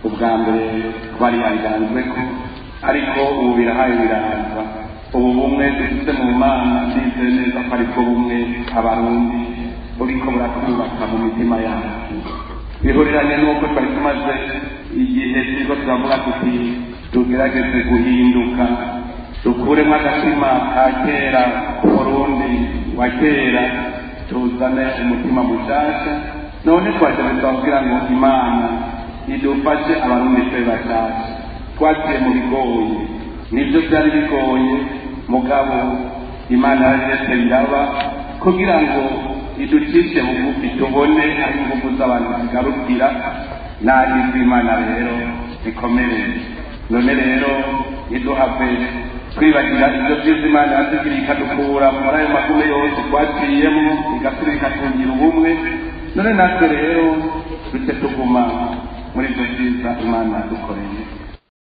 ubwa mbere twarihanganzwe ko ariko ubu birahaye biraza ubu bumwe dufite mu mana ndizeye neza ko aribwo bumwe abarundi buriko buratwubaka mu mitima yacu bihuriranye n'uko twari tumaze igihe turiko turavuga tuti tugerageze guhinduka dukuremo agatima ka kera k'umurundi wa kera tuzane umutima mushasha none twagerageza kugira ngo imana idufashe abarundi twe bashasha twagiye mu bigoye nibyo byari bigoye mugabo imana yarageze biraba kugira ngo iducishe bugufi tubone aho ingufu z'abantu zigarukira nabi z'imana rero bikomeye none rero iduhave twibagira ibyo byiza imana yatugiriye ikadukura muri ayo magume yose twaciyemo igasubira ikatungira ubumwe none natwe rero duce tuguma muri ibyo byiza imana yadukoreye